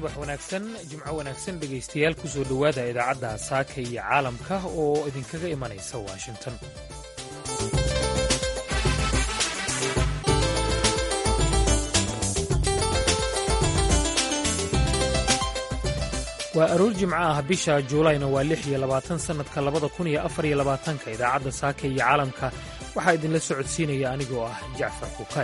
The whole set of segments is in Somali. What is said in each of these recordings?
subax wanaagsan jimco wanaagsan dhegaystayaal ku soo dhowaada idaacadda saaka iyo caalamka oo idinkaga imanaysa washington waa aroor jimco ah bisha juulayna waa lix iyo labaatan sannadka labada kun iyo afar iyo labaatanka idaacadda saaka iyo caalamka waxaa idinla socodsiinaya anigoo ah jacfar kukay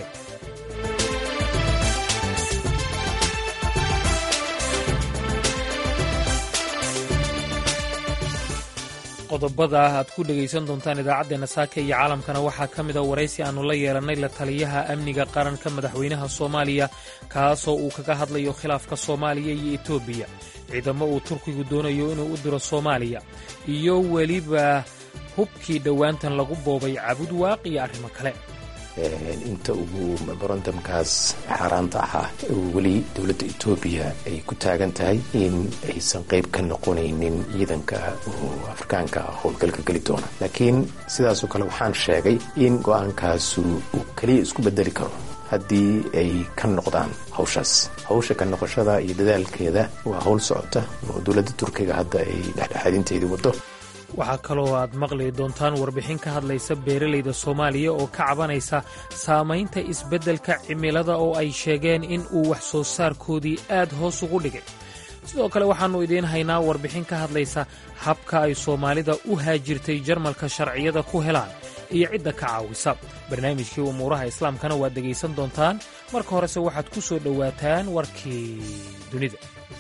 qodobada aad ku dhegaysan doontaan idaacaddeenna saaka iyo caalamkana waxaa ka mid a waraysi aannu la yeelannay la taliyaha amniga qaranka madaxweynaha soomaaliya kaasoo uu kaga hadlayo khilaafka soomaaliya iyo etoobiya ciidamo uu turkigu doonayo inuu u diro soomaaliya iyo weliba hubkii dhowaantan lagu boobay cabud waaq iyo arrimo kale inta ugu memorandamkaas xaaraanta ahaa weli dowladda etoobiya ay ku taagan tahay in aysan qayb ka noqonaynin ciidanka oo afrikaanka howlgalka geli doona laakiin sidaasoo kale waxaan sheegay in go-aankaasu uu keliya isku bedeli karo haddii ay ka noqdaan hawshaas hawsha ka noqoshada iyo dadaalkeeda waa howl socota oo dowladda turkiga hadda ay dhexdhexaadinteedii waddo waxaa kaloo aad maqli doontaan warbixin ka hadlaysa beeralayda soomaaliya oo ka cabanaysa saamaynta isbeddelka cimilada oo ay sheegeen in uu wax soo saarkoodii aad hoos ugu dhigay sidoo kale waxaannu idiin haynaa warbixin ka hadlaysa habka ay soomaalida u haajirtay jarmalka sharciyada ku helaan iyo cidda ka caawisa barnaamijkii umuuraha islaamkana waad dhegaysan doontaan marka horese waxaad ku soo dhowaataan warkii dunida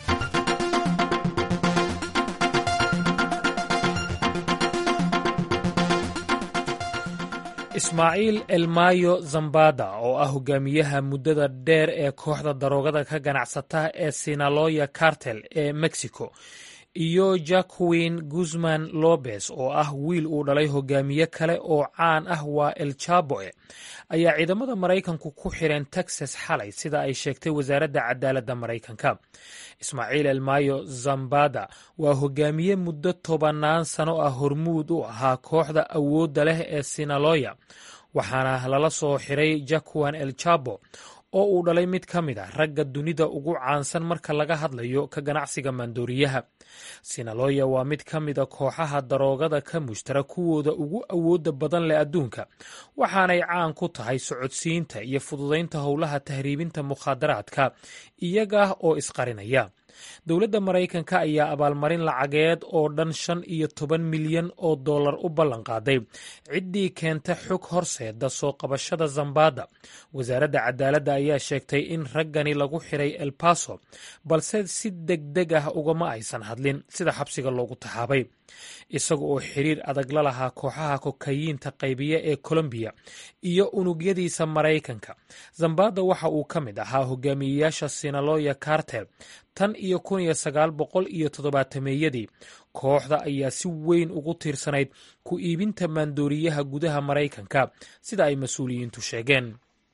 ismaaciil elmayo zambada oo ah hogaamiyaha muddada dheer ee kooxda daroogada ka ganacsata ee sinaloya cartel ee mexico iyo jacquin guzman lobes oo ah wiil uu dhalay hogaamiye kale oo caan ah waa el jaboe ayaa ciidamada maraykanku ku xireen texas xalay sida ay sheegtay wasaaradda cadaaladda maraykanka ismaaciil elmayo zambada waa hogaamiye muddo tobannaan sano ah hormuud u ahaa kooxda awoodda leh ee sinaloya waxaana lala soo xiray jacquin el jabo oo uu dhalay mid ka mid a ragga dunida ugu caansan marka laga hadlayo ka ganacsiga maandooriyaha sinaloya waa mid ka mida kooxaha daroogada ka mushtara kuwooda ugu awoodda badan leh adduunka waxaanay caan ku tahay socodsiinta iyo fududaynta howlaha tahriibinta mukhaadaraadka iyaga oo isqarinaya dowladda maraykanka ayaa abaalmarin lacageed oo dhan shan iyo toban milyan oo dollar u ballanqaaday ciddii keenta xog horseeda soo qabashada zambada wasaaradda cadaaladda ayaa sheegtay in raggani lagu xiray el baso balse si degdeg ah ugama aysan hadlin sida xabsiga loogu taxaabay isaga oo xiriir adag la lahaa kooxaha kokayiinta qaybiya ee colombiya iyo unugyadiisa maraykanka zambada waxa uu ka mid ahaa hogaamiyeyaasha sinaloya cartel tan iyo kun iyo sagaal boqol iyo toddobaatameeyadii kooxda ayaa si weyn ugu tiirsanayd ku iibinta maandooriyaha gudaha maraykanka sida ay mas-uuliyiintu sheegeen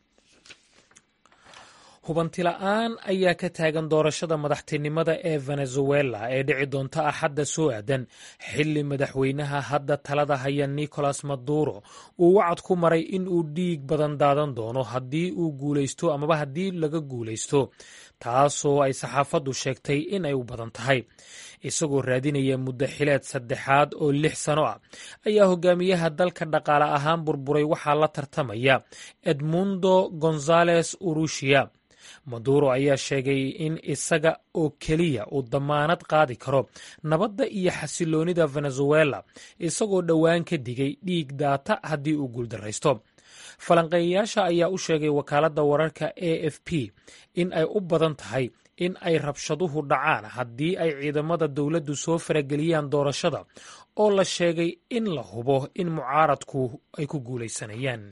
hubantila'aan ayaa ka taagan doorashada madaxtinimada ee venezuela ee dhici doonta axadda soo aadan xilli madaxweynaha hadda talada haya nicolas maduro uu wacad ku maray in uu dhiig badan daadan doono haddii uu guulaysto amaba haddii laga guulaysto taasoo ay saxaafaddu sheegtay in ay u badan tahay isagoo raadinaya muddo xileed saddexaad oo lix sano ah ayaa hogaamiyaha dalka dhaqaale ahaan burburay waxaa la tartamaya edmundo gonzales urushia maduro ayaa sheegay in isaga oo keliya uu damaanad qaadi karo nabadda iyo xasiloonida venezuela isagoo dhowaan ka digay dhiig daata haddii uu guuldaraysto falanqeeyayaasha ayaa u sheegay wakaaladda wararka a f p in ay u badan tahay in ay rabshaduhu dhacaan haddii ay ciidamada dowladdu soo farageliyaan doorashada oo la sheegay in la hubo in mucaaradku ay ku guulaysanayaan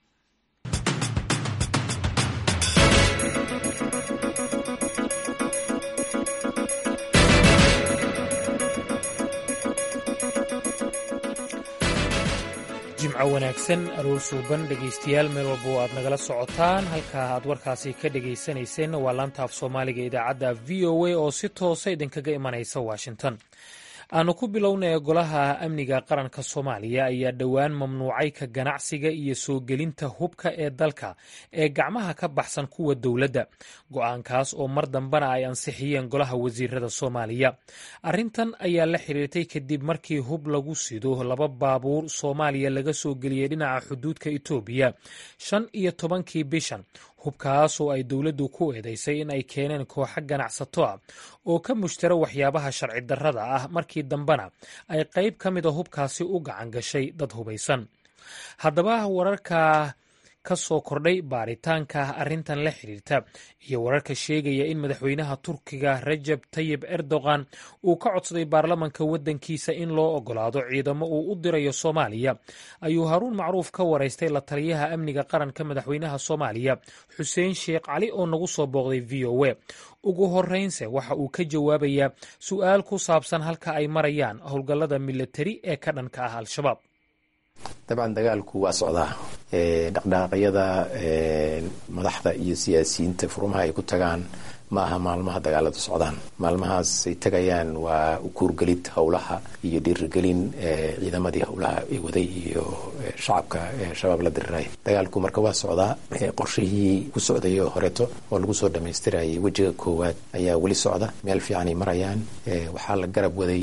jimco wanaagsan aroor suuban dhegaystayaal meel walba oo aad nagala socotaan halkaa aad warkaasi ka dhagaysanayseen waa laanta af soomaaliga idaacadda v o a oo si toosa idinkaga imanaysa washington aanu ku bilownay golaha amniga qaranka soomaaliya ayaa dhowaan mamnuucay ka ganacsiga iyo soo gelinta hubka ee dalka ee gacmaha ka baxsan kuwa dowladda go-aankaas oo mar dambena ay ansixiyeen golaha wasiirada soomaaliya arrintan ayaa la xiriirtay kadib markii hub lagu sido laba baabuur soomaaliya laga soo geliyey dhinaca xuduudka etoobiya shan iyo tobankii bishan hubkaas oo ay dowladdu ku eedeysay in ay keeneen kooxo ganacsato ah oo ka mushtara waxyaabaha sharci darrada ah markii dambena ay qayb ka mida hubkaasi u gacan gashay dad hubaysan haddaba wararka ka soo kordhay baaritaanka arrintan la xiriirta iyo wararka sheegaya in madaxweynaha turkiga rajab tayib erdogan uu ka codsaday baarlamanka waddankiisa in loo ogolaado ciidamo uu u dirayo soomaaliya ayuu haruun macruuf ka waraystay la taliyaha amniga qaranka madaxweynaha soomaaliya xuseen sheekh cali oo nagu soo booqday v o a ugu horeynse waxa uu ka jawaabayaa su-aal ku saabsan halka ay marayaan howlgallada milatari ee ka dhanka ah al-shabaab dabcan dagaalku waa socdaa dhaqdhaqaaqyada madaxda iyo siyaasiyiinta furmaha ay ku tagaan ma aha maalmaha dagaaladu socdaan maalmahaas ay tagayaan waa ukuurgelid howlaha iyo dhiirigelin ciidamadii howlaha ay waday iyo shacabka shabaab la diriray dagaalku marka waa socdaa qorshihii ku socdayay oo horeeto oo lagu soo dhammaystirayay wejiga koowaad ayaa weli socda meel fiicanay marayaan waxaa la garab waday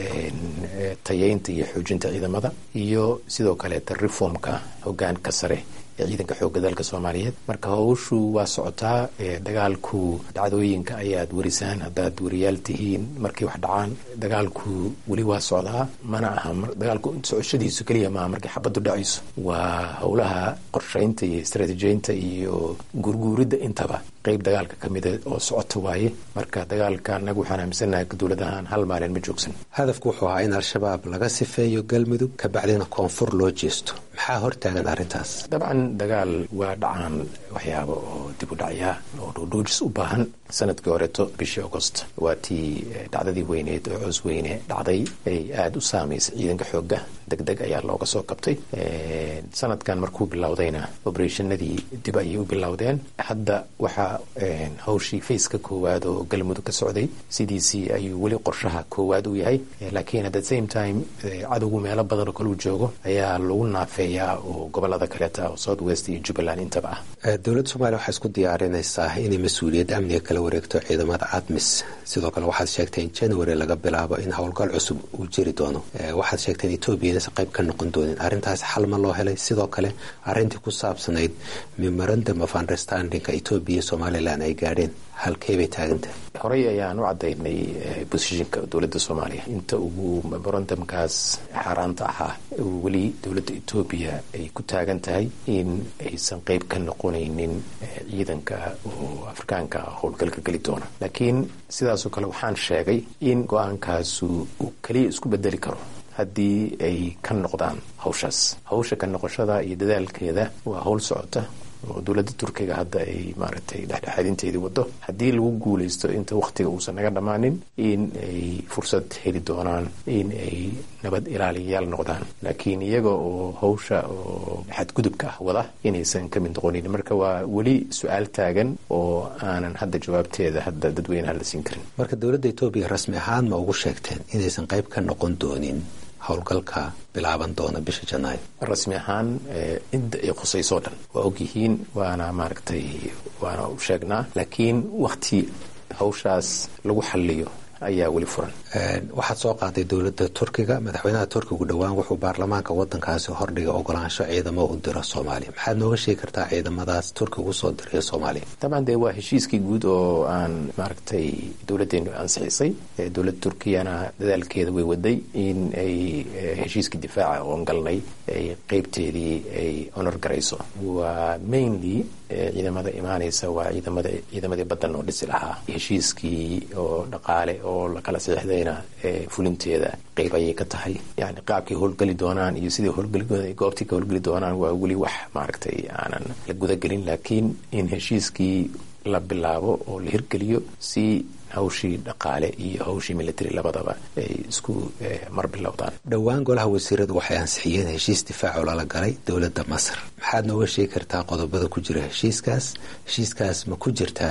tayeynta iyo xoojinta ciidamada iyo sidoo kaleeta reformka hogaanka sare ee ciidanka xoogga dalka soomaaliyeed marka howshu waa socotaa dagaalku dhacdooyinka ayaad warisaan haddaad wariyaal tihiin markay wax dhacaan dagaalku weli waa socdaa mana aha dagaalku socoshadiisu keliya maaha markay xabaddu dhacayso waa howlaha qorshaynta iyo istaraatiijiyeynta iyo guurguuridda intaba qeyb dagaalka ka mida oo socota waaye marka dagaalka anagu waxaan aaminsanahay dowlad ahaan hal maalin ma joogsan hadafku wuxuu ahaa in al-shabaab laga sifeeyo galmudug kabacdina koonfur loo jeesto maxaa hortaagan arrintaas dabcan dagaal waa dhacaan waxyaaba oo dib u dhacyaa oo dhoodhoojis u baahan sanadkii horeeto bishii augost waa tii dhacdadii weyneed oo coos weyne dhacday ay aada u saamaysay ciidanka xoogga deg deg ayaa looga soo kabtay sanadkan markuu bilowdayna obereshanadii dib ayay u bilowdeen hadda waxaa hawshii faceka koowaad oo galmudug ka socday sidiisii ayuu weli qorshaha koowaad u yahay laakiin at the same time cadowgu meelo badan oo kaleu joogo ayaa lagu naafeeyaa oo gobolada kaleeta oo south west iyo jubbaland intaba ah dowladda soomaliya waxay isku diyaarinaysaa inay mas-uuliyadda amniga kala wareegto ciidamada admis sidoo kale waxaad sheegtay in january laga bilaabo in howlgal cusub uu jiri doono waxaad sheegtay in etoobiya inaysan qayb ka noqon doonin arrintaas xal ma loo helay sidoo kale arrintii ku saabsanayd memorandum of understandingka etoobiya somalilan ay gaadheen halkey bay taagantahay horey ayaan u caddaynay bosishinka dowladda soomaaliya inta ugu memorandumkaas xaaraanta ahaa weli dowladda etoobiya ay ku taagan tahay in aysan qeyb ka noqonaynin ciidanka oo afrikaanka howlgalka geli doona laakiin sidaasoo kale waxaan sheegay in go-aankaasu uu keliya isku bedeli karo haddii ay ka noqdaan hawshaas hawsha ka noqoshada iyo dadaalkeeda waa howl socota oo dowladda turkiga hadda ay maaragtay dhexdhexaadinteedii wado haddii lagu guulaysto inta wakhtiga uusan naga dhammaanin in ay fursad heli doonaan in ay nabad ilaaliyayaal noqdaan laakiin iyaga oo hawsha oo xadgudubka ah wada inaysan ka mid noqonin marka waa weli su-aal taagan oo aanan hadda jawaabteeda hadda dadweynaha la siin karin marka dowladda etoobiya rasmi ahaan ma ugu sheegteen inaysan qayb ka noqon doonin howlgalka bilaaban doona bisha janaayo rasmi ahaan cidda ay khusaysoo dhan waa ogyihiin waana maaragtay waana u sheegnaa laakiin wakti hawshaas lagu xalliyo ayaa weli furan waxaad soo qaaday dowladda turkiga madaxweynaha turkigu dhowaan wuxuu baarlamaanka wadankaasi hordhiga ogolaansho ciidamo u diro soomaaliya maxaad nooga sheegi kartaa ciidamadaas turkiga usoo dirayo soomaaliya dabcan dee waa heshiiskii guud oo aan maaragtay dowladdeenu ansixisay dowladda turkiyana dadaalkeeda way waday in ay heshiiskii difaaca oon galnay ay qeybteedii ay honor garayso waa mainly ciidamada imaanaysa waa ciidamada ciidamadii badan oo dhisi lahaa heshiiskii oo dhaqaale oo lakala saxiixdayna fulinteeda qeyb ayay ka tahay yani qaabkay howlgeli doonaan iyo sidai howlgeli goobtii ka howlgeli doonaan waa weli wax maaragtay aanan la gudagelin laakiin in heshiiskii la bilaabo oo la hirgeliyo si hawshii dhaqaale iyo hawshii military labadaba ay isku mar bilowdaan dhowaan golaha wasiiradu waxay ansixiyeen heshiis difaaco lala galay dowladda masar maxaad nooga sheegi kartaa qodobada ku jira heshiiskaas heshiiskaas ma ku jirtaa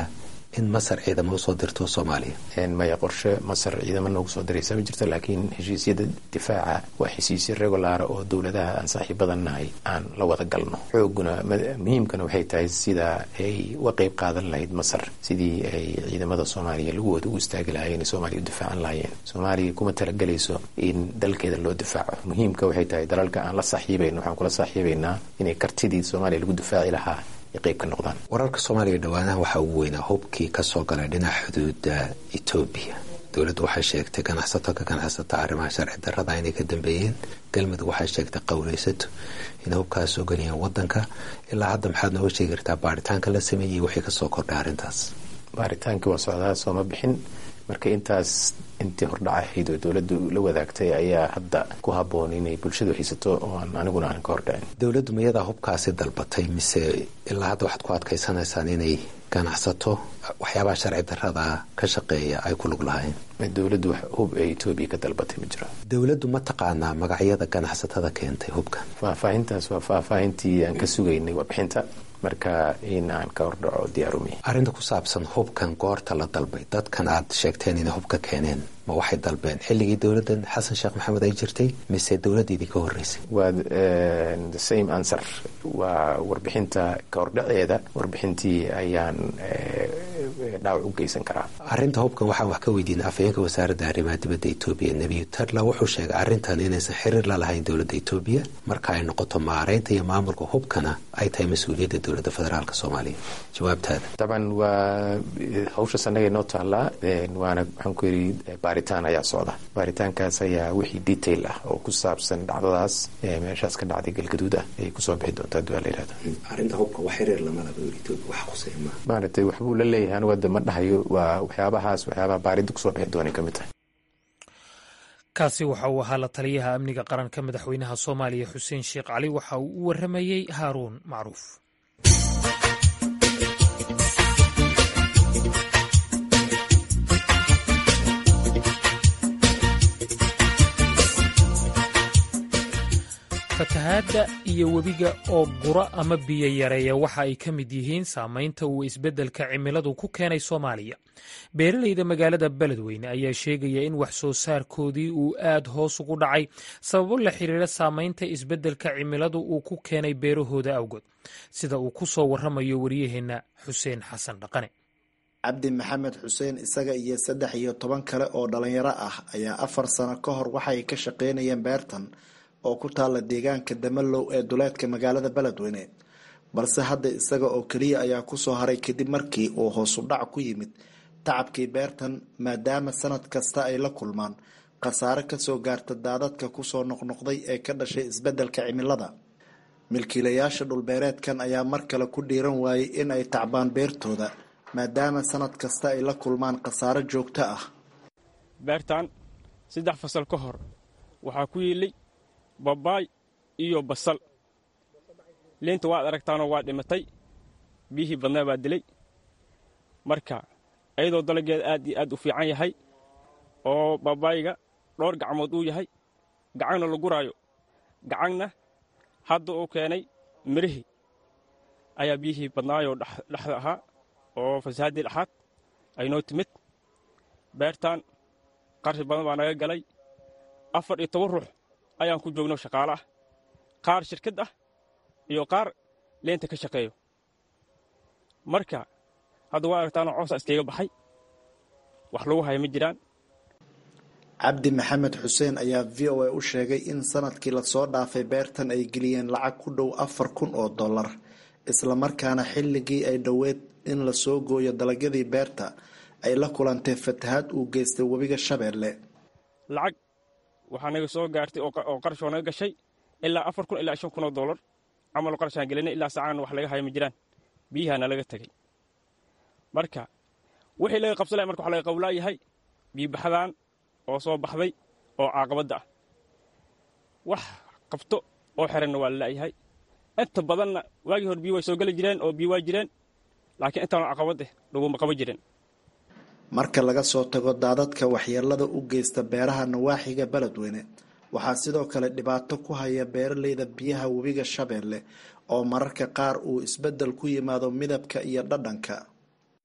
in masar ciidamo usoo dirto soomaaliya maya qorshe masar ciidamo noogu soo diraysa ma jirto laakiin heshiisyada difaaca waa heshiisyo regulaara oo dowladaha aan saaxiibadan nahay aan la wada galno xooguna muhiimkana waxay tahay sida ay uga qeyb qaadan lahayd masar sidii ay ciidamada soomaaliya laguwooda u istaagi lahaayeen soomaaliya u difaacan lahaayeen soomaaliya kuma talagelayso in dalkeeda loo difaaco muhiimka waxay tahay dalalka aan la saaxiibayno waxaan kula saaxiibaynaa inay kartidii soomaaliya lagu difaaci lahaa ay qeyb ka noqdaan wararka soomaaliya dhowaanaha waxaa ugu weynaa hubkii kasoo galay dhinaca xuduuda etoobiya dowladdu waxay sheegtay ganacsato ka ganacsata arrimaha sharci darrada inay ka dambeeyeen galmudug waxay sheegtay qowleysato inay hubkaas soo geliyaan wadanka ilaa hadda maxaad nooga sheegi kartaa baaritaanka la sameeyey wixii kasoo kordhay arrintaas baaritaankii waa socdaa sooma bixin marka intaas intii hordhac ahayd oo dowladdu la wadaagtay ayaa hadda ku habboon inay bulshadu haysato oo aan aniguna aanan ka hordhicin dowladdu miyadaa hubkaasi dalbatay mise ilaa hadda waxaad ku adkaysanaysaan inay ganacsato waxyaabaha sharci darrada ka shaqeeya ay ku lug lahayn dowladdu hub ee etoobiya ka dalbatay ma jiro dowladdu ma taqaanaa magacyada ganacsatada keentay hubkan faahfaahintaas waa faahfaahintii aan ka sugaynay warbixinta marka in aan ka hordhaco diyaarumi arrinta ku saabsan hubkan goorta la dalbay dadkan aad sheegteen inay hubka keeneen ma waxay dalbeen xilligii dowladdan xasan sheekh maxamed ay jirtay mise dowladdiidii ka horreysay waa the same answer waa warbixinta ka hordhaceeda warbixintii ayaan dhaawac u geysan karaa arrinta hubkan waxaan wax ka weydiinay afhayeenka wasaaradda arrimaha dibadda etoobiya nebiyu tadla wuxuu sheegay arrintan inaysan xiriir la lahayn dowladda etoobiya marka ay noqoto maareynta iyo maamulka hubkana ay tahay mas-uuliyadda dowladda federaalk soomaaliya jawaabtaada dabcan waa hawshaas annaga noo taallaa waana waxaan ku yidhi baaritaan ayaa socda baaritaankaas ayaa wixii detail ah oo ku saabsan dhacdadaas meeshaas ka dhacday galgaduud ah ayay kusoo bixi doontaa duaa la yihahda arrinta hubka wax xiriir lama laha etoobiya wax quseeya ma maaragtay waxbuu la leeyahay anigu hadda ma dhahayo waa waxyaabahaas waxyaabaha baaridda kusoo bixi doonay ka mid tahay kaasi waxa uu ahaa la taliyaha amniga qaranka madaxweynaha soomaaliya xuseen sheekh cali waxa uu u waramayey haaruun macruuf fatahaadda iyo webiga oo gura ama biyo yareeya waxa ay ka mid yihiin saamaynta uu isbeddelka cimiladu ku keenay soomaaliya beeralayda magaalada beledweyne ayaa sheegaya in wax soo saarkoodii uu aad hoos ugu dhacay sababo la xiriira saamaynta isbeddelka cimiladu uu ku keenay beerahooda awgood sida uu ku soo warramayo wariyaheenna xuseen xasan dhaqane cabdi maxamed xuseen isaga iyo saddex iyo toban kale oo dhalinyaro ah ayaa afar sano ka hor waxay ka shaqaynayeen beertan oo ku taalla deegaanka damalow ee duleedka magaalada beledweyne balse hadda isaga oo keliya ayaa kusoo haray kadib markii uu hoosu dhac ku yimid tacabkii beertan maadaama sanad kasta ay la kulmaan khasaare kasoo gaarta daadadka kusoo noqnoqday ee ka dhashay isbeddelka cimilada milkiilayaasha dhulbeereedkan ayaa mar kale ku dhiiran waayey in ay tacbaan beertooda maadaama sanad kasta ay la kulmaan khasaaro joogto ah beertan saddex fasal ka hor waxaa ku yiilay babaay iyo basal liinta waad aragtaanoo waa dhimatay biyihii badnaa baa dilay marka iyadoo dalageeda aad iyo aad u fiican yahay oo babaayga dhowr gacmood uu yahay gacanna la guraayo gacanna hadda uu keenay mirihii ayaa biyihii badnaayoo dhexda ahaa oo fasaaddii dhexaad ay noo timid beertan qarshi badan baa naga galay afar iyo toban ruux ayaan ku joogno shaqaale ah qaar shirkad ah iyo qaar leenta ka shaqeeyo marka hadda waa aragtaanoo coosa iskaiga baxay wax lagu haya ma jiraan cabdi maxamed xuseen ayaa v o a u sheegay in sanadkii lasoo dhaafay beertan ay geliyeen lacag ku dhow afar kun oo dollar islamarkaana xilligii ay dhoweed in lasoo gooyo dalagyadii beerta ay la kulantay fatahaad uu geystay webiga shabeelle lacag waxaa naga soo gaartay oo qarashoo naga gashay ilaa afar kun ilaa shan kun oo dollar camal qarashaan gelinay ilaa saacaan wax laga haya ma jiraan biyahaana laga tegey marka wixii laga qabsanaya marka waxa laga qawlaayahay biibaxdaan oo soo baxday oo caaqabadda ah wax qabto oo xiranna waa lala'yahay inta badanna waagii hore biyo way soo geli jireen oo biyo waa jireen laakiin intaanu caqabad eh laguma qaban jirin marka laga soo tago daadadka waxyeelada u geysta beeraha nawaaxiga beledweyne waxaa sidoo kale dhibaato ku haya beeraleyda biyaha webiga shabeelle oo mararka qaar uu isbeddel ku yimaado midabka iyo dhadhanka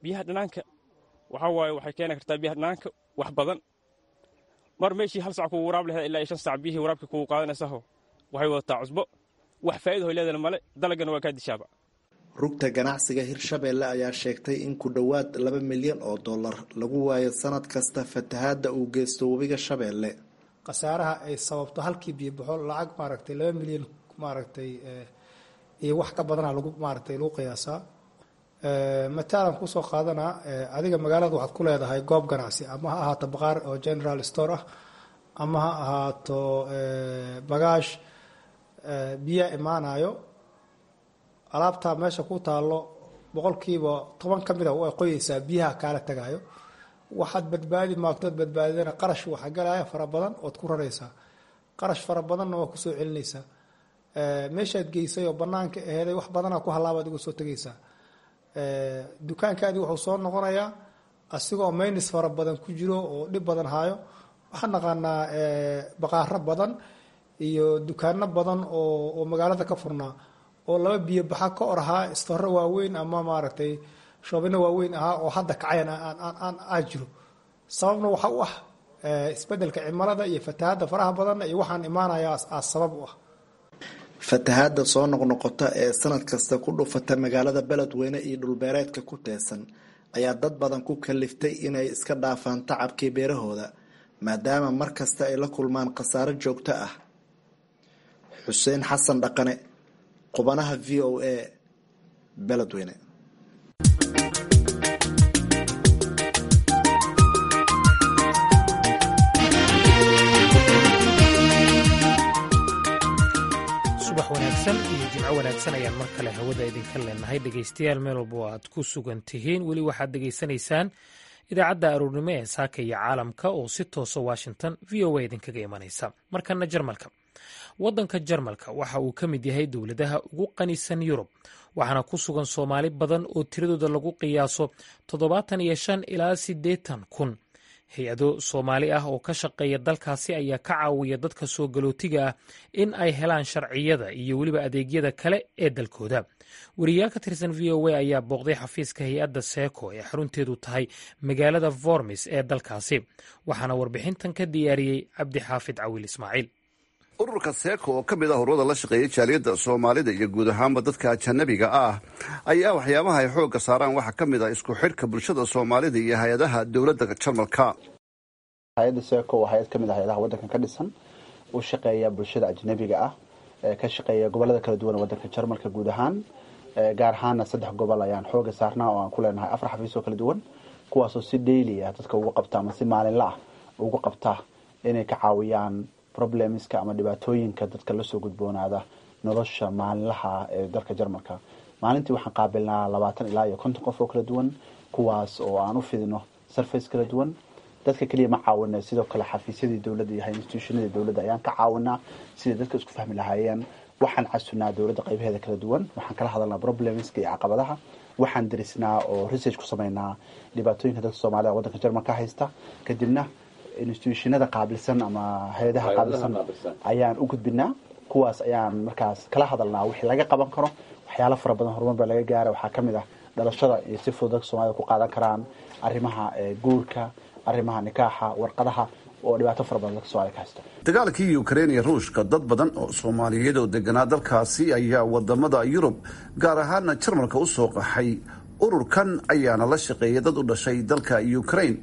biyaha dhanaanka waxaa waaye waxay keeni kartaa biyaha dhanaanka wax badan mar meeshii hal sac kugu waraab laheed ilaa iyo shan sac biyihii waraabka kugu qaadanaysaho waxay wadataa cusbo wax faa'iida hoy leedana male dalagana waa kaa dishaaba rugta ganacsiga hirshabeelle ayaa sheegtay in ku dhowaad laba milyan oo dollar lagu waayo sanad kasta fatahaadda uu geysto webiga shabeelle khasaaraha ay sababto halkii biyobaxo lacag maaragtay laba milyan maaragtay iyo wax ka badana lagu maaragtay lagu qiyaasaa mataalan kusoo qaadanaa adiga magaalada waxaad ku leedahay goob ganacsi ama ha ahaato baqaar oo general store ah ama ha ahaato bagaash biyaa imaanayo alaabtaa meesha ku taalo boqolkiiba toban ka mid a way qoyeysaa biyaha kaala tagayo waxaad badbaadi maagtood badbaadidana qarash waxa galaya fara badan ood ku raraysaa qarash fara badanna waa kusoo celinaysaa meeshaad geysay oo banaanka aheeday wax badana ku halaabaad uga soo tegaysaa dukaankaadii wuxuu soo noqonayaa asigoo maynis fara badan ku jiro oo dhib badan haayo waxaan naqaanaa baqaaro badan iyo dukaano badan oo magaalada ka furnaa oo laba biyo baxa ka or ahaa istoro waaweyn ama maaragtay shoobino waaweyn ahaa oo hadda kacayan aa jiro sababna waxa u ah isbedelka cimilada iyo fatahaadda faraha badanna iyo waxaan imaanaya aa sabab u ah fatahaadda soo noqnoqota ee sanad kasta ku dhufata magaalada beledweyne iyo dhulbeereedka ku teesan ayaa dad badan ku kaliftay inay iska dhaafaan tacabkii beerahooda maadaama mar kasta ay la kulmaan khasaaro joogto ah xuseen xasan dhaqane qubanaha v o a beledweyne subax wanaagsan iyo jimco wanaagsan ayaan mar kale hawada idinka leenahay dhegaystayaal meel walba oo aad ku sugan tihiin weli waxaad dhegaysanaysaan idaacadda aroornimo ee saaka iyo caalamka oo si toosa washington v o a idinkaga imanaysa markana jarmalka waddanka jarmalka waxa uu ka mid yahay dowladaha ugu qanisan yurub waxaana ku sugan soomaali badan oo tiradooda lagu qiyaaso toddobaatan iyo shan ilaa siddeetan kun hay-ado soomaali ah oo ka shaqeeya dalkaasi ayaa ka caawiya dadka soo galootiga ah in ay helaan sharciyada iyo weliba adeegyada kale ee dalkooda wariyaal ka tirsan v o a ayaa booqday xafiiska hay-adda seeko ee xarunteedu tahay magaalada vormis ee dalkaasi waxaana warbixintan ka diyaariyey cabdixaafid cawil ismaaciil ururka seeko oo ka mid ah ururada la shaqeeya jaaliyadda soomaalida iyo guud ahaanba dadka ajanabiga ah ayaa waxyaabaha ay xoogga saaraan waxaa ka mid ah isku xidhka bulshada soomaalida iyo hay-adaha dowladda jarmalka hay-adda seeko waa hay-ad ka mid ah hay-adaha waddankan ka dhisan u shaqeeya bulshada ajnabiga ah ee ka shaqeeya gobollada kala duwan ee waddanka jarmalka guud ahaan gaar ahaana saddex gobol ayaan xooga saarnaa oo aan ku leenahay afar xafiis oo kala duwan kuwaasoo si daily ah dadka ugu qabta ama si maalinla ah ugu qabta inay ka caawiyaan problemska ama dhibaatooyinka dadka lasoo gudboonaada nolosha maalinlaha ee dalka jarmalka maalintii waxaan qaabilnaa labaatan ilaa iyo konton qof oo kala duwan kuwaas oo aan u fidino surface kala duwan dadka keliya ma caawina sidoo kale xafiisyadii dowladda iyo institutionadii dowladda ayaan ka caawinaa siday dadka isku fahmi lahaayeen waxaan casunaa dowladda qaybaheeda kala duwan waxaan kala hadalnaa problemska iyo caqabadaha waxaan darisnaa oo research ku sameynaa dhibaatooyinka dadka soomaalida waddanka jarmalka haysta kadibna institutionada qaabilsan ama hay-adaha qaabilsan ayaan u gudbinaa kuwaas ayaan markaas kala hadalnaa wixii laga qaban karo waxyaalo fara badan horumar baa laga gaara waxaa kamid ah dhalashada iyo si fudud dadka soomaalida ku qaadan karaan arrimaha guurka arrimaha nikaaxa warqadaha oo dhibaato fara badan dadka soomaalida ka haysta dagaalkii ukrein iyo ruushka dad badan oo soomaaliyeed oo deganaa dalkaasi ayaa wadamada yurub gaar ahaana jarmalka u soo qaxay ururkan ayaana la shaqeeyay dad u dhashay dalka ukrain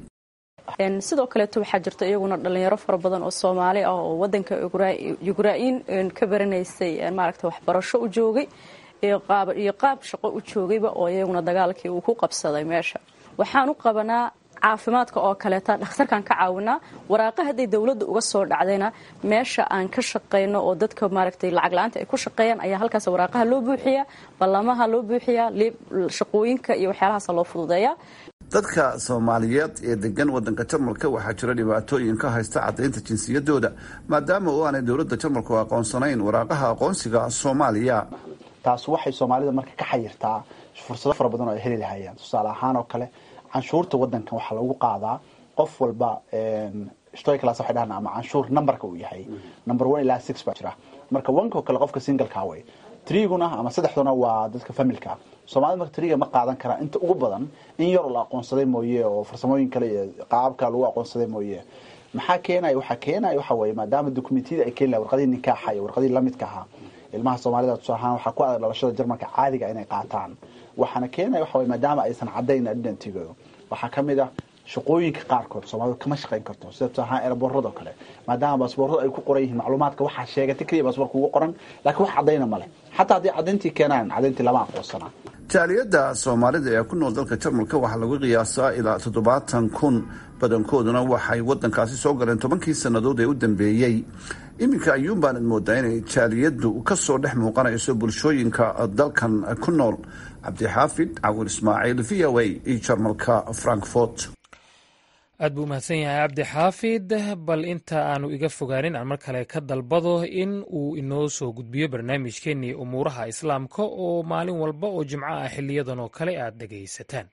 sidoo kaleeto waxaa jirta iyaguna dhalinyaro fara badan oo soomaali ah oo wadanka yugraain ka baranaysay maaragta waxbarasho u joogay iyo qaab shaqo u joogayba oo iyaguna dagaalkii uu ku qabsaday meesha waxaan u qabanaa caafimaadka oo kaleeta dhakhtarkaan ka caawinaa waraaqa hadday dowladda uga soo dhacdayna meesha aan ka shaqayno oo dadka maaragtay lacag la-aanta ay ku shaqeeyaan ayaa halkaas waraaqaha loo buuxiyaa ballamaha loo buuxiyaa shaqooyinka iyo waxyaalahaasa loo fududeeyaa dadka soomaaliyeed ee degan wadanka jarmalka waxaa jira dhibaatooyin ka haysta caddaynta jinsiyadooda maadaama oo aanay dowladda jarmalku aqoonsanayn waraaqaha aqoonsiga soomaaliya taas waxay soomaalida marka ka xayirtaa fursado fara badan oo ay heli lahayeen tusaale ahaan oo kale canshuurta wadankan waxaa lagu qaadaa qof walba stoyclass waxay dhahan ama canshuur numberka uu yahay number one ilaa six baa jira marka onko kale qofka singleka way triguna ama saddexduna waa dadka familka soomaalida marka tiriga ma qaadan karaan inta ugu badan in yar la aqoonsaday mooye oo farsamooyin kale iyo qaababka lagu aqoonsaday mooye maxaa keenaya waxaa keenaya waxa weeye maadaama dokumentiyada ay keeni lahay warqadihii nikaaxa iyo warqadihii lamidka ahaa ilmaha soomaalida tusaale ahaan waxaa ku adag dhalashada jarmalka caadiga inay qaataan waxaana keenaya waxa weye maadaama aysan caddayn identigooda waxaa ka mid ah shaqooyinka qaarkood soomaalidu kama shaqayn karto sida tusaale ahaan eraboorada oo kale maadaama baasboorada ay ku qoran yihiin macluumaadka waxaa sheegatay keliya baasboorka ugu qoran laakiin wax caddayna male xataa haddii caddayntii keenaan caddayntii lama aqoonsanaa jaaliyadda soomaalida ee ku nool dalka jarmalka waxaa lagu qiyaasaa ilaa toddobaatan kun badankooduna waxay wadankaasi soo galeen tobankii sannadood ee u dambeeyey iminka ayuun baanad moodaa inay jaaliyaddu kasoo dhex muuqanayso bulshooyinka dalkan ku nool cabdixaafid cawir ismaaciil v o a iyo jarmalka frankfort aad buu umahadsan yahay cabdi xaafid bal inta aanu iga fogaanin aan mar kale ka dalbado in uu inoo soo gudbiyo barnaamijkeenii umuuraha islaamka oo maalin walba oo jimco ah xiliyadan oo kale aad dhegaysataan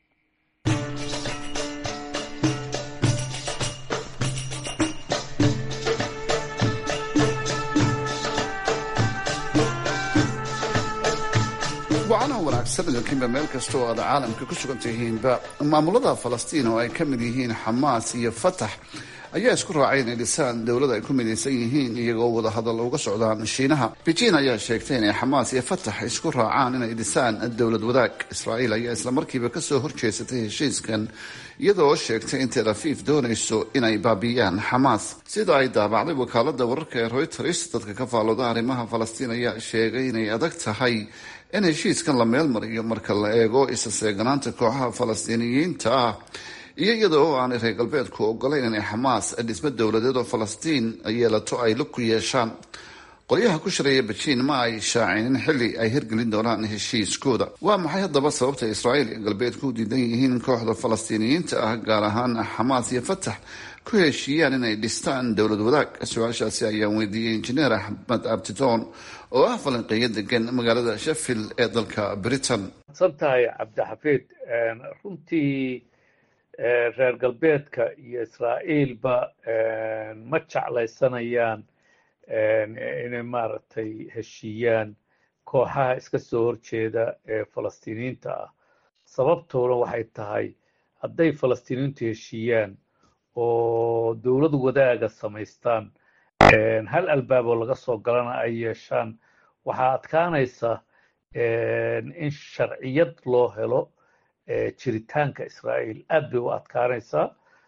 wacanaha wanaagsan idinkiinba meel kasta oo aad caalamka ku sugan tihiinba maamulada falastiin oo ay ka mid yihiin xamaas iyo fatax ayaa isku raacay inay dhisaan dowlad ay ku midaysan yihiin iyagoo wadahadal uga socdaan shiinaha beijing ayaa sheegtay inay xamaas iyo fatax isku raacaan inay dhisaan dowlad wadaag israa'iil ayaa islamarkiiba kasoo horjeesatay heshiiskan iyadoo sheegtay in tel afiif doonayso inay baabi'iyaan xamaas sida ay daabacday wakaalada wararka ee reuters dadka ka faallooda arrimaha falastiin ayaa sheegay inay adag tahay in heshiiskan la meel mariyo marka la eego isa seeganaanta kooxaha falastiiniyiinta ah iyo iyada oo aanay reer galbeedku ogolayn inay xamaas dhismo dowladeed oo falastiin yeelato ay lug ku yeeshaan qolyaha ku shareeya bejiin ma ay shaacinin xilli ay hirgelin doonaan heshiiskooda waa maxay haddaba sababta israa'iil iyo galbeedku u diidan yihiin kooxda falastiiniyiinta ah gaar ahaan xamaas iyo fatax ku heshiiyaan inay dhistaan dowlad wadaag su-aashaasi ayaan weydiiyey injineer axmed abtitoon oo ah falanqeeyo degan magaalada sheffield ee dalka britain san tahay cabdixafiid runtii reer galbeedka iyo israa'iilba ma jeclaysanayaan inay maaragtay heshiiyaan kooxaha iska soo horjeeda ee falastiiniyiinta ah sababtoona waxay tahay hadday falastiiniyiintu heshiiyaan oo dowlad wadaaga samaystaan hal albaaboo laga soo galana ay yeeshaan waxaa adkaanaysa in sharciyad loo helo jiritaanka israa'iil aad bay u adkaanaysaa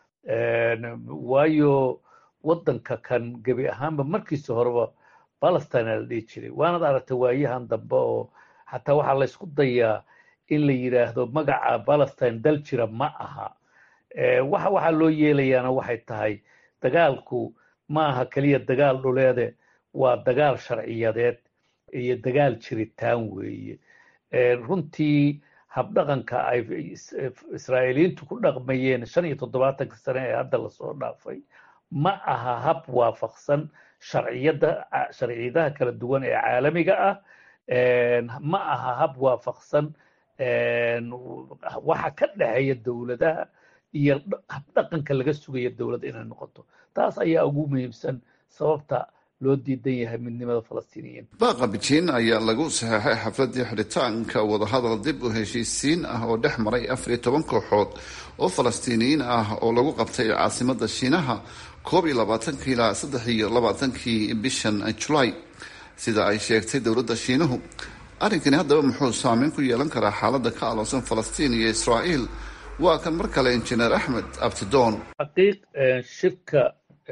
waayo waddanka kan gebi ahaanba markiisa horeba palestine la dhihi jiray waanad aragtay waayahan dambe oo xataa waxaa la ysku dayaa in la yidhaahdo magaca palestine dal jira ma aha waxa waxaa loo yeelayaana waxay tahay dagaalku ma aha keliya dagaal dhuleede waa dagaal sharciyadeed iyo dagaal jiritaan weeye runtii habdhaqanka ay israa'iiliyiintu ku dhaqmayeen shan iyo toddobaatanka sane ee hadda lasoo dhaafay ma aha hab waafaqsan sharciyada sharciyadaha kala duwan ee caalamiga ah ma aha hab waafaqsan waxa ka dhexeeya dowladaha iyo habdhaqanka laga sugaya dowladda inay noqoto taas ayaa ugu muhiimsan sababta loo diidan yahay midnimada falastiiniyiin baaqa bejiin ayaa lagu saxeexay xafladii xidhitaanka wadahadal dib u heshiisiin ah oo dhex maray afar iyo toban kooxood oo falastiiniyiin ah oo lagu qabtay caasimada shiinaha koob iyo labaatankii ilaa saddex iyo labaatankii bishan julaay sida ay sheegtay dowladda shiinuhu arrinkani haddaba muxuu saameyn ku yeelan karaa xaaladda ka aloosan falastiin iyo israa'iil waa kan mar kale injineer axmed abtidoon xaqiiq shirka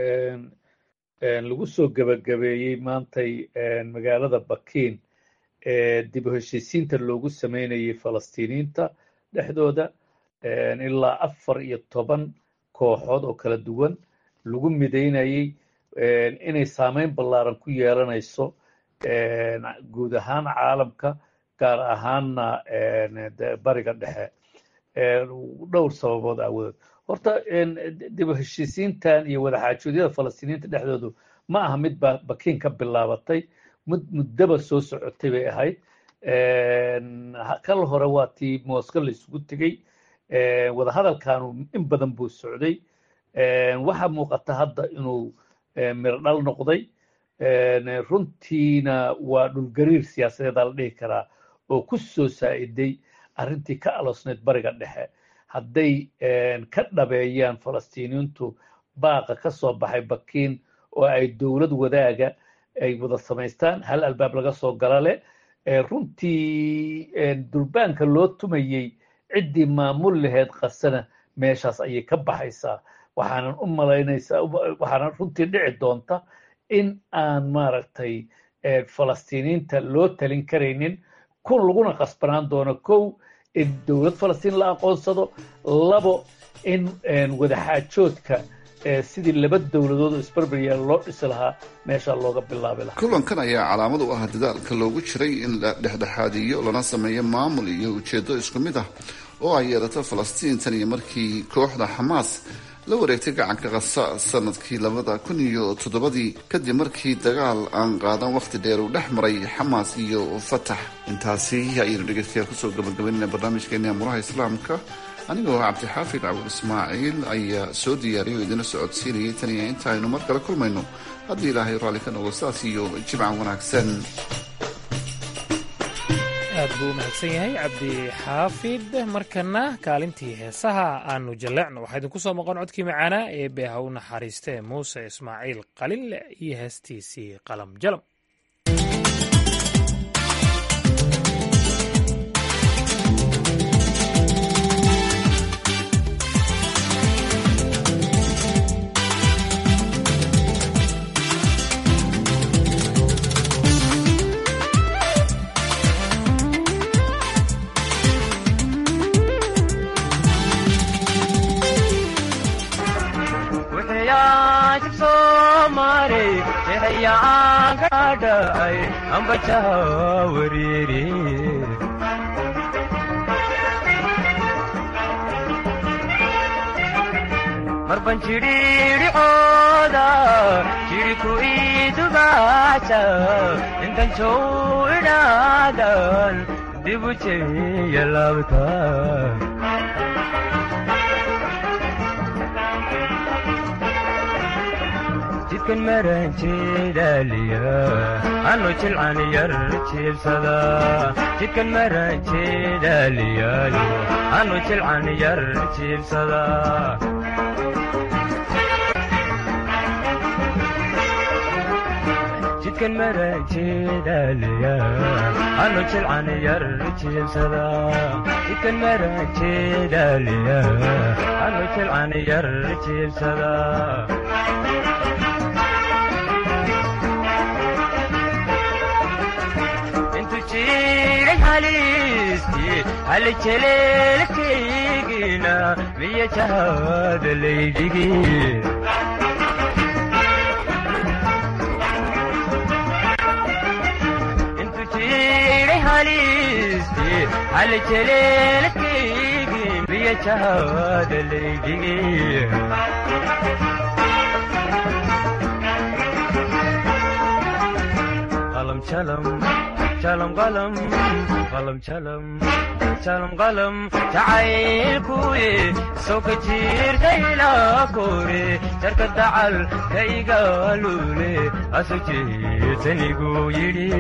lagu soo gebagabeeyey maantay magaalada bakiin ee dib u heshiisiinta loogu sameynayay falastiiniyiinta dhexdooda ilaa afar iyo toban kooxood oo kala duwan lagu midaynayey inay saameyn ballaaran ku yeelanayso guud ahaan caalamka gaar ahaanna bariga dhexe dhowr sababood aawadood horta dib u heshiisiintan iyo wadaxaajoodyada falastiiniyiinta dhexdoodu ma aha mid ba bakiin ka bilaabatay mid muddaba soo socotay bay ahayd kal hore waa tii mooska la isugu tegey wadahadalkanu in badan buu socday waxaa muuqata hadda inuu mirdhal noqday runtiina waa dhulgariir siyaasadeeda la dhihi karaa oo ku soo saa'iday arrintii ka aloosnayd bariga dhexe hadday ka dhabeeyaan falastiiniyiintu baaqa ka soo baxay bakiin oo ay dowlad wadaaga ay wada samaystaan hal albaab laga soo gala leh runtii durbaanka loo tumayey ciddii maamul laheyd qasana meeshaas ayay ka baxaysaa waxaanan u malaynaysaa waxaanan runtii dhici doonta in aan maaragtay falastiiniyiinta loo talin karaynin kun laguna qasbanaan doono kow in dowlad falastiin la aqoonsado labo in wadaxaajoodka sidii laba dowladood oo isbarbaryaal loo dhisi lahaa meeshaa looga bilaabi lahaa kulankan ayaa calaamad u ah dadaalka loogu jiray in la dhexdhexaadiyo lana sameeyo maamul iyo ujeedo isku mid ah oo ay yeelato falastiin tan iyo markii kooxda xamaas la wareegtay gacanka kasa sanadkii labada kun iyo toddobadii kadib markii dagaal aan qaadan wakhti dheer uu dhex maray xamaas iyo fatax intaasi ayaynu dhegeystayaal kusoo gabagabaynayna barnaamijkeeni amuraha islaamka anigoo cabdixaafid cabul ismaaciil ayaa soo diyaariyay oo idina socodsiinayay tan iyo inta aynu mar kale kulmayno haddii ilaahay raalli ka noqdo saas iyo jimcan wanaagsan aad buu u mahadsan yahay cabdi xaafid markana kaalintii heesaha aanu jalleecno waxaa idinku soo maqan codkii macaanaa ee beeha u naxariistee muuse ismaaciil qalinle iyo heestiisii qalam jalam marban jidhiidhicooda jidhiku idugaasa intan jow idhaadan dibu jeya laabta jidkan maran jeedaaliya anu jilcan yar jiibsada jidkan maran jeedaaliyaayo anu jilcan yar jiibsada jidkan maran jeedaaliya anu jilcan yar jiibsada jidkan maran jeedaaliya anu jilcan yar jiibsada halejeleelkaygina miya jahada laydhigi intu jiray halisti halejeleelkaygi miya jahada laydhigi qalam jalam jalam qalam qalam jalam jalam qalam jacaylkuye soo ka jiirtayla kore jarka dacal kaygaalule aso jeetanigu yidhi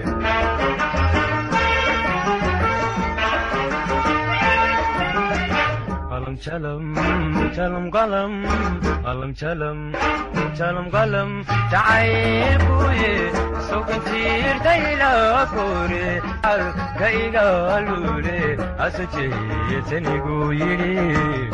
qalam jalam jalam qalam qalam jalam jalam qalam jacaylkuye sokantiirtayla kore alka igaalule aso jeetanigu yidhi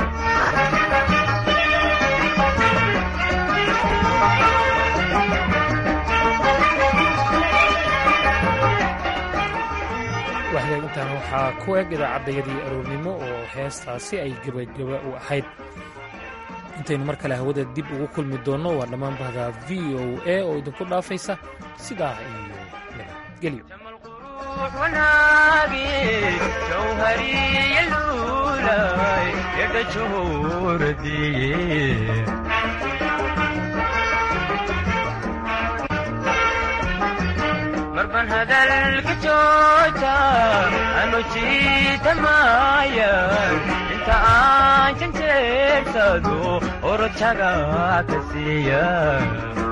waxdaagintan waxaa ku eg idaacaddayadii aroornimo oo heestaasi ay gebageba u ahayd intaynu mar kale hawada dib ugu kulmi doonno waa dhammaan bahda v o a oo idinku dhaafaysa sidaa iyo nabadgelyo wanaagi jawhariyalulay yadhajooradiye marban hadalka jooja anu jiitamayan inta aan janjeersado orojaga ka siiya